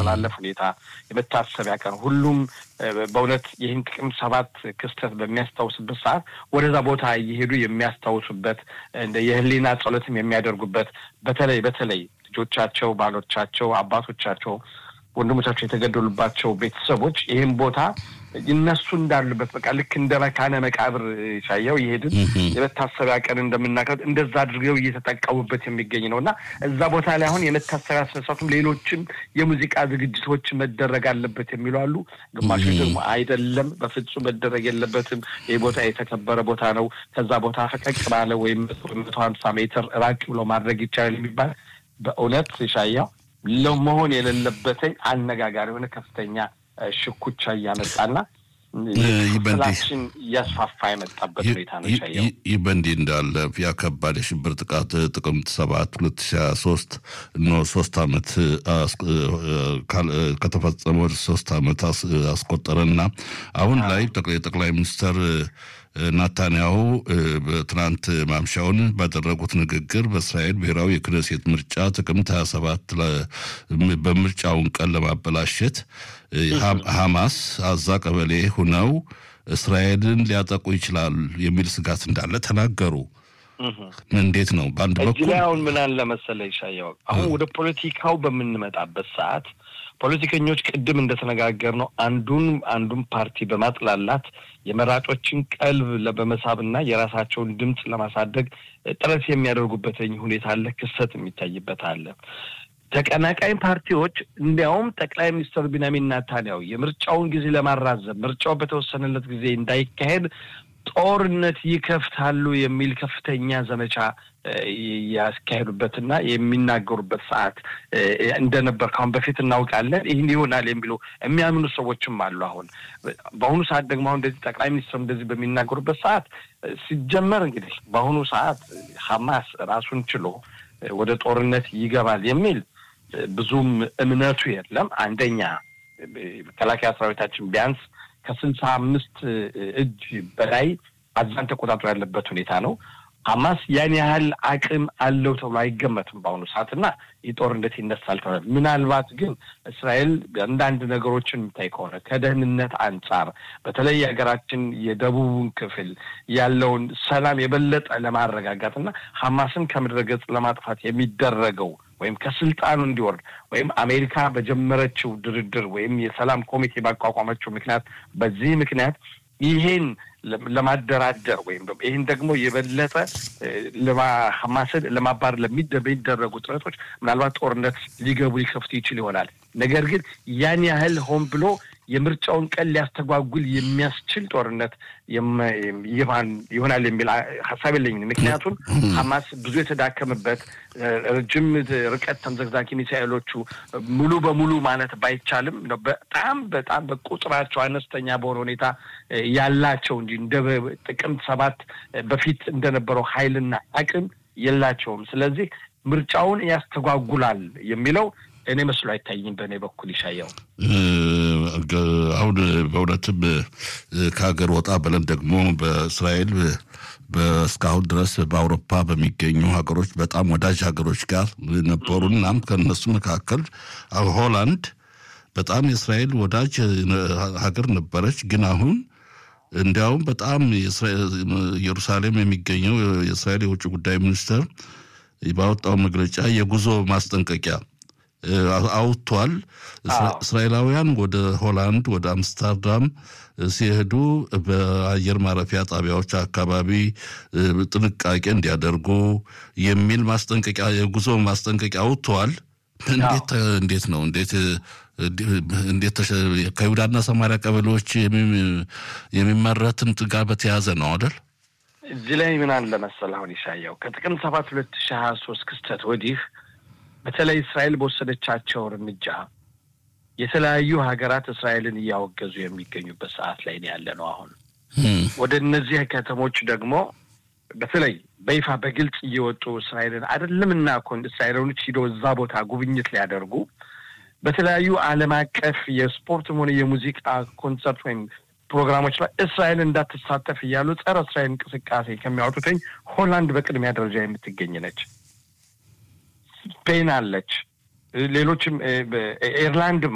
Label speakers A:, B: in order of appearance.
A: የማስተላለፍ ሁኔታ የመታሰቢያ ቀን ሁሉም በእውነት ይህን ጥቅምት ሰባት ክስተት በሚያስታውስበት ሰዓት ወደዛ ቦታ እየሄዱ የሚያስታውሱበት የህሊና ጸሎትም የሚያደርጉበት በተለይ በተለይ ልጆቻቸው፣ ባሎቻቸው፣ አባቶቻቸው ወንድሞቻቸው የተገደሉባቸው ቤተሰቦች ይህን ቦታ እነሱ እንዳሉበት በቃ ልክ እንደ መካነ መቃብር ሻየው ይሄድን የመታሰቢያ ቀን እንደምናከብር እንደዛ አድርገው እየተጠቀሙበት የሚገኝ ነው እና እዛ ቦታ ላይ አሁን የመታሰቢያ ስነስርዓቱም ሌሎችም የሙዚቃ ዝግጅቶች መደረግ አለበት የሚሉ አሉ። ግማሾች ደግሞ አይደለም፣ በፍጹም መደረግ የለበትም፣ ይህ ቦታ የተከበረ ቦታ ነው፣ ከዛ ቦታ ፈቀቅ ባለ ወይም መቶ ሀምሳ ሜትር ራቅ ብሎ ማድረግ ይቻላል የሚባል በእውነት ሻያው ለመሆን የሌለበትኝ አነጋጋሪ የሆነ ከፍተኛ ሽኩቻ እያመጣና ስላችን እያስፋፋ የመጣበት ሁኔታ ነው።
B: ይህ በእንዲህ እንዳለ ያ ከባድ የሽብር ጥቃት ጥቅምት ሰባት ሁለት ሺ ሀያ ሶስት እነ ሶስት አመት ከተፈጸመ ወደ ሶስት አመት አስቆጠረና አሁን ላይ የጠቅላይ ሚኒስትር ናታንያሁ ትናንት ማምሻውን ባደረጉት ንግግር በእስራኤል ብሔራዊ የክነሴት ምርጫ ጥቅምት 27 በምርጫውን ቀን ለማበላሸት ሐማስ አዛ ቀበሌ ሁነው እስራኤልን ሊያጠቁ ይችላል የሚል ስጋት እንዳለ ተናገሩ። እንዴት ነው? በአንድ በኩል
A: አሁን ምን አለ መሰለህ ይሻየው፣ አሁን ወደ ፖለቲካው በምንመጣበት ሰዓት ፖለቲከኞች ቅድም እንደተነጋገር ነው አንዱን አንዱን ፓርቲ በማጥላላት የመራጮችን ቀልብ በመሳብና የራሳቸውን ድምፅ ለማሳደግ ጥረት የሚያደርጉበት ሁኔታ አለ፣ ክስተት የሚታይበት አለ። ተቀናቃኝ ፓርቲዎች እንዲያውም ጠቅላይ ሚኒስትር ቢንያሚን ኔታንያሁ የምርጫውን ጊዜ ለማራዘም ምርጫው በተወሰነለት ጊዜ እንዳይካሄድ ጦርነት ይከፍታሉ የሚል ከፍተኛ ዘመቻ ያስካሄዱበትና የሚናገሩበት ሰዓት እንደነበር ካሁን በፊት እናውቃለን። ይህን ይሆናል የሚሉ የሚያምኑ ሰዎችም አሉ። አሁን በአሁኑ ሰዓት ደግሞ አሁን እንደዚህ ጠቅላይ ሚኒስትር እንደዚህ በሚናገሩበት ሰዓት ሲጀመር እንግዲህ በአሁኑ ሰዓት ሀማስ ራሱን ችሎ ወደ ጦርነት ይገባል የሚል ብዙም እምነቱ የለም። አንደኛ መከላከያ ሰራዊታችን ቢያንስ ከስልሳ አምስት እጅ በላይ አዛን ተቆጣጥሮ ያለበት ሁኔታ ነው። ሀማስ ያን ያህል አቅም አለው ተብሎ አይገመትም በአሁኑ ሰዓት እና ይህ ጦርነት ይነሳል ተብሏል። ምናልባት ግን እስራኤል አንዳንድ ነገሮችን የምታይ ከሆነ ከደህንነት አንጻር በተለይ የሀገራችን የደቡቡን ክፍል ያለውን ሰላም የበለጠ ለማረጋጋት እና ሀማስን ከምድረ ገጽ ለማጥፋት የሚደረገው ወይም ከስልጣኑ እንዲወርድ ወይም አሜሪካ በጀመረችው ድርድር ወይም የሰላም ኮሚቴ ባቋቋመችው ምክንያት በዚህ ምክንያት ይሄን ለማደራደር ወይም ይህን ደግሞ የበለጠ ሀማስን ለማባረር ለሚደረጉ ጥረቶች ምናልባት ጦርነት ሊገቡ ሊከፍቱ ይችል ይሆናል። ነገር ግን ያን ያህል ሆን ብሎ የምርጫውን ቀን ሊያስተጓጉል የሚያስችል ጦርነት ይሆናል የሚል ሀሳብ የለኝም። ምክንያቱም ሀማስ ብዙ የተዳከመበት ረጅም ርቀት ተምዘግዛጊ ሚሳኤሎቹ ሙሉ በሙሉ ማለት ባይቻልም በጣም በጣም በቁጥራቸው አነስተኛ በሆነ ሁኔታ ያላቸው እንጂ እንደ ጥቅምት ሰባት በፊት እንደነበረው ኃይልና አቅም የላቸውም። ስለዚህ ምርጫውን ያስተጓጉላል የሚለው እኔ መስሎ አይታይም። በእኔ በኩል ይሻየው
B: አሁን በእውነትም ከሀገር ወጣ ብለን ደግሞ በእስራኤል እስካሁን ድረስ በአውሮፓ በሚገኙ ሀገሮች በጣም ወዳጅ ሀገሮች ጋር ነበሩ። እናም ከእነሱ መካከል ሆላንድ በጣም የእስራኤል ወዳጅ ሀገር ነበረች። ግን አሁን እንዲያውም በጣም ኢየሩሳሌም የሚገኘው የእስራኤል የውጭ ጉዳይ ሚኒስትር ባወጣው መግለጫ የጉዞ ማስጠንቀቂያ አውጥቷል። እስራኤላውያን ወደ ሆላንድ ወደ አምስተርዳም ሲሄዱ በአየር ማረፊያ ጣቢያዎች አካባቢ ጥንቃቄ እንዲያደርጉ የሚል ማስጠንቀቂያ የጉዞ ማስጠንቀቂያ አውጥተዋል። እንዴት እንዴት ነው እንዴት እንዴት ከይሁዳና ሰማሪያ ቀበሌዎች የሚመረትን ጋር በተያያዘ ነው አይደል?
A: እዚህ ላይ ምን አለ መሰለህ አሁን ይሻያው ከጥቅምት ሰባት ሁለት ሺህ ሀያ ሶስት ክስተት ወዲህ በተለይ እስራኤል በወሰደቻቸው እርምጃ የተለያዩ ሀገራት እስራኤልን እያወገዙ የሚገኙበት ሰዓት ላይ ነው ያለ ነው። አሁን ወደ እነዚህ ከተሞች ደግሞ በተለይ በይፋ በግልጽ እየወጡ እስራኤልን አይደለም እና ኮን እስራኤሎች ሂደው እዛ ቦታ ጉብኝት ሊያደርጉ በተለያዩ ዓለም አቀፍ የስፖርትም ሆነ የሙዚቃ ኮንሰርት ወይም ፕሮግራሞች ላይ እስራኤል እንዳትሳተፍ እያሉ ጸረ እስራኤል እንቅስቃሴ ከሚያወጡትኝ ሆላንድ በቅድሚያ ደረጃ የምትገኝ ነች። ስፔን አለች። ሌሎችም ኤርላንድም